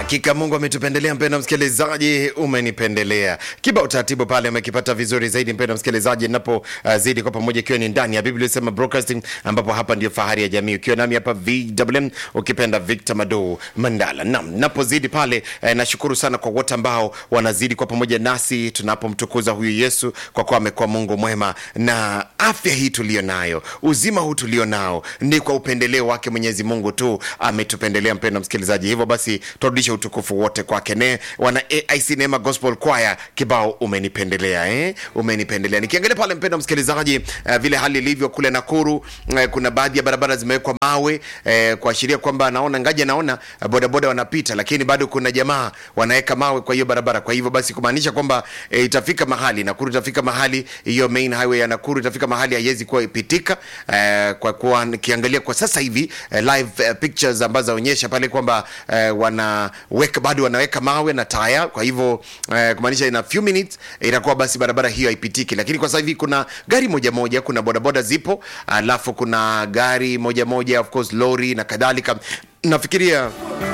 Hakika Mungu ametupendelea, mpenda msikilizaji, umenipendelea. Kibao taratibu pale amekipata vizuri zaidi, mpenda msikilizaji, napozidi uh, kwa pamoja, ikiwa ni ndani ya Biblia sema broadcasting, ambapo hapa ndio fahari ya jamii, ukiwa nami hapa VMM, ukipenda Victor Mado Mandala. Naam, napozidi pale eh, nashukuru sana kwa wote ambao wanazidi kwa pamoja nasi tunapomtukuza huyu Yesu, kwa kuwa amekuwa Mungu mwema, na afya hii tulio nayo, uzima huu tulio nao, ni kwa upendeleo wake Mwenyezi Mungu tu ametupendelea, mpenda msikilizaji. Hivyo basi turudishe utukufu wote kwake. Ne wana AIC Neema Gospel Choir, kibao umenipendelea, eh? Umenipendelea. Nikiangalia pale mpenda msikilizaji, uh, vile hali ilivyo kule Nakuru, uh, kuna baadhi ya barabara zimewekwa mawe uh, kuashiria kwamba naona ngaja, naona uh, bodaboda wanapita, lakini bado kuna jamaa wanaweka mawe kwa hiyo barabara. Kwa hivyo basi kumaanisha kwamba uh, itafika mahali Nakuru, itafika mahali hiyo main highway ya Nakuru itafika mahali haiwezi kuwa ipitika, uh, kwa kuwa nikiangalia kwa sasa hivi uh, live uh, pictures ambazo zaonyesha pale kwamba uh, wanaweka bado wanaweka mawe na taya, kwa hivyo uh, kumaanisha in a few minutes itakuwa basi barabara hiyo haipitiki, lakini kwa sasa hivi kuna gari moja moja, kuna bodaboda zipo, alafu kuna gari moja moja, of course lori na kadhalika. Nafikiria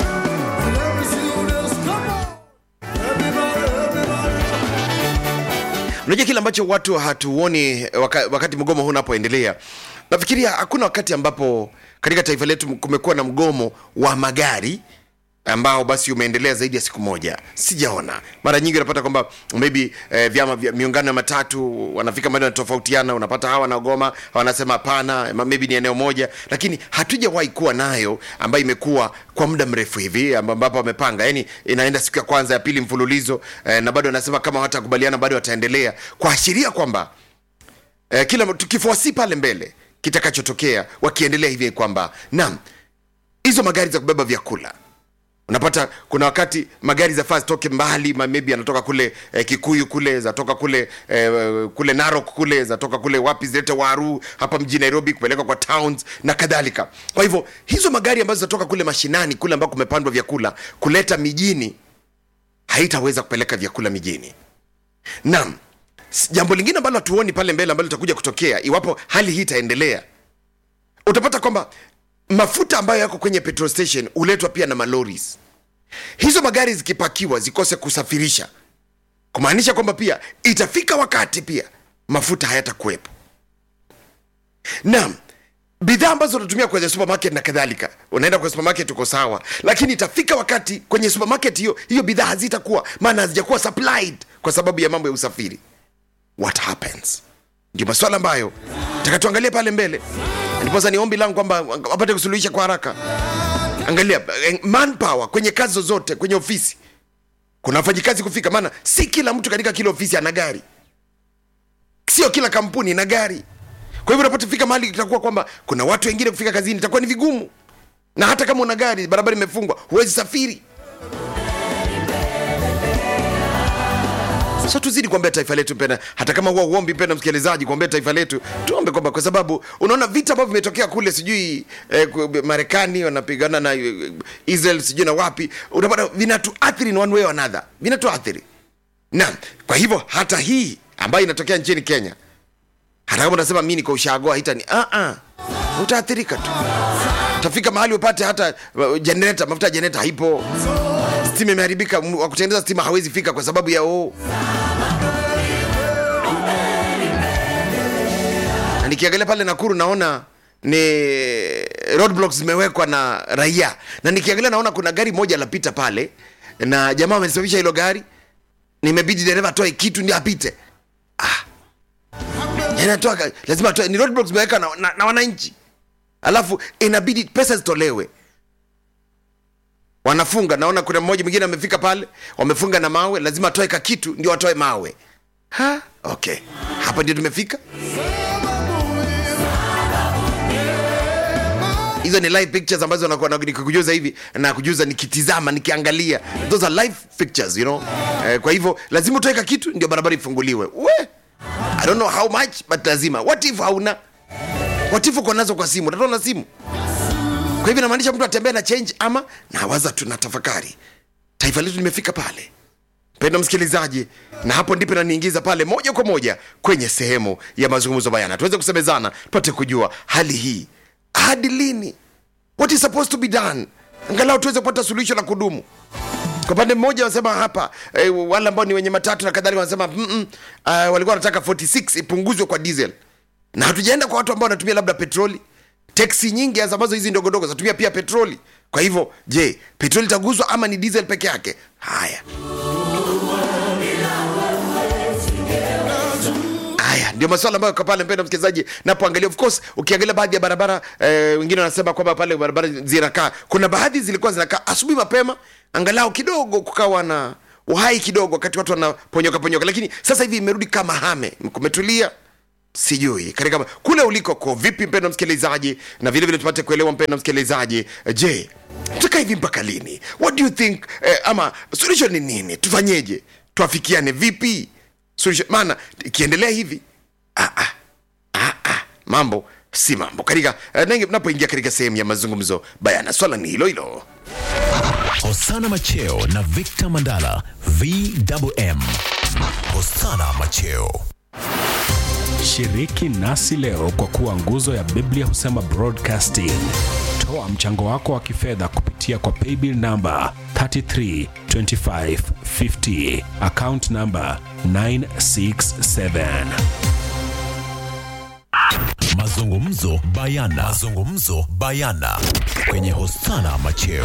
unajua kile ambacho watu hatuoni waka, wakati mgomo huu unapoendelea, nafikiria hakuna wakati ambapo katika taifa letu kumekuwa na mgomo wa magari ambao basi umeendelea zaidi ya siku moja, sijaona. Mara nyingi unapata kwamba maybe eh, vyama vya miungano ya matatu wanafika mahali wanatofautiana, unapata hawa wanagoma, hawa wanasema hapana, maybe ni eneo moja, lakini hatujawahi kuwa nayo ambayo imekuwa kwa muda mrefu hivi ambapo wamepanga, yani inaenda siku ya kwanza ya pili mfululizo eh, na bado wanasema kama hawatakubaliana bado wataendelea, kuashiria kwamba eh, kila tukifuasi pale mbele kitakachotokea wakiendelea hivi kwamba naam, hizo magari za kubeba vyakula unapata kuna wakati magari zafaa zitoke mbali maybe anatoka kule eh, Kikuyu kule zatoka kule eh, kule Narok kule zatoka kule wapi zilete Waru hapa mjini Nairobi kupelekwa kwa towns na kadhalika. Kwa hivyo hizo magari ambazo zatoka kule mashinani kule ambako kumepandwa vyakula kuleta mijini haitaweza kupeleka vyakula mijini. Naam, jambo lingine ambalo hatuoni pale mbele ambalo litakuja kutokea iwapo hali hii itaendelea, utapata kwamba mafuta ambayo yako kwenye petrol station huletwa pia na maloris. Hizo magari zikipakiwa zikose kusafirisha, kumaanisha kwamba pia itafika wakati pia mafuta hayatakuwepo. Naam, bidhaa ambazo unatumia kwenye supermarket na kadhalika, unaenda kwenye supermarket uko sawa, lakini itafika wakati kwenye supermarket hiyo hiyo bidhaa hazitakuwa, maana hazijakuwa supplied kwa sababu ya mambo ya usafiri. What happens? Ndio maswala ambayo takatuangalia pale mbele ndiposa ni ombi langu kwamba wapate kusuluhisha kwa haraka. Angalia manpower kwenye kazi zozote, kwenye ofisi kuna wafanyikazi kufika, maana si kila mtu katika kila ofisi ana gari, sio kila kampuni ina gari. Kwa hivyo unapotafika mahali itakuwa kwamba kuna watu wengine kufika kazini itakuwa ni vigumu, na hata kama una gari, barabara imefungwa, huwezi safiri. So tuzidi kuombea taifa letu mpenda, hata kama huwa uombi mpenda msikilizaji, kuombea taifa letu, tuombe kwamba, kwa sababu unaona vita ambavyo vimetokea kule, sijui eh, Marekani wanapigana na eh, Israel sijui na wapi, unapata vinatuathiri in one way or another, vinatuathiri. Naam, kwa hivyo hata hii ambayo inatokea nchini Kenya, hata kama unasema mimi niko ushagoa haitani, ah ah, utaathirika tu, utafika mahali upate hata uh, generator, mafuta ya generator haipo stima imeharibika, wa kutengeneza stima hawezi fika kwa sababu ya oo. Na nikiangalia pale Nakuru naona ni roadblocks zimewekwa na raia, na nikiangalia naona kuna gari moja lapita pale na jamaa amesababisha hilo gari, nimebidi dereva atoe kitu ndio apite. Ah, anatoa lazima atoe, ni roadblocks zimewekwa na, na, na wananchi, alafu inabidi pesa zitolewe wanafunga. Naona kuna mmoja mwingine amefika pale, wamefunga na mawe, lazima atoe ka kitu ndio watoe mawe. Ha, okay, hapa ndio tumefika. Hizo ni live pictures ambazo nakuwa nikikujuza hivi na kujuza nikitizama, nikiangalia, those are live pictures you know. Eh, kwa hivyo lazima utoe ka kitu ndio barabara ifunguliwe. We, I don't know how much but lazima. What if hauna? What if uko nazo kwa simu? Utatoa na simu kwa hivyo inamaanisha mtu atembea na change ama nawaza tu na tafakari, taifa letu limefika pale, mpendo msikilizaji, na hapo ndipo naniingiza pale moja kwa moja kwenye sehemu ya mazungumzo bayana, tuweze kusemezana, tupate kujua hali hii hadi lini, what is supposed to be done, angalau tuweze kupata suluhisho la kudumu. kwa upande mmoja wanasema hapa eh, wale ambao ni wenye matatu na kadhalika wanasema mm -mm, uh, walikuwa wanataka 46 ipunguzwe kwa diesel na hatujaenda kwa watu ambao wanatumia labda petroli teksi nyingi hasa ambazo hizi ndogondogo zinatumia pia petroli kwa hivyo je petroli itaguzwa ama ni diesel peke yake haya haya ndio maswala ambayo kwa pale mpendo msikilizaji napoangalia of course ukiangalia baadhi ya barabara eh, wengine wanasema kwamba pale barabara zinakaa kuna baadhi zilikuwa zinakaa asubuhi mapema angalau kidogo kukawa na uhai kidogo wakati watu wanaponyoka ponyoka lakini sasa hivi imerudi kama hame kumetulia sijui katika kule uliko ko vipi mpendo msikilizaji na vile vile tupate kuelewa mpendo msikilizaji je tutaka hivi mpaka lini what do you think eh, ama solution ni nini tufanyeje tuafikiane vipi solution maana ikiendelea hivi ah, ah, ah, ah, mambo si mambo katika eh, nange- napoingia katika sehemu ya mazungumzo bayana swala ni hilo hilo Hosana Macheo na Victor Mandala VMM. Hosana Macheo. Shiriki nasi leo kwa kuwa nguzo ya Biblia husema broadcasting. Toa mchango wako wa kifedha kupitia kwa paybill namba 332550 account namba 967. Mazungumzo bayana. Mazungumzo bayana kwenye Hosana Macheo.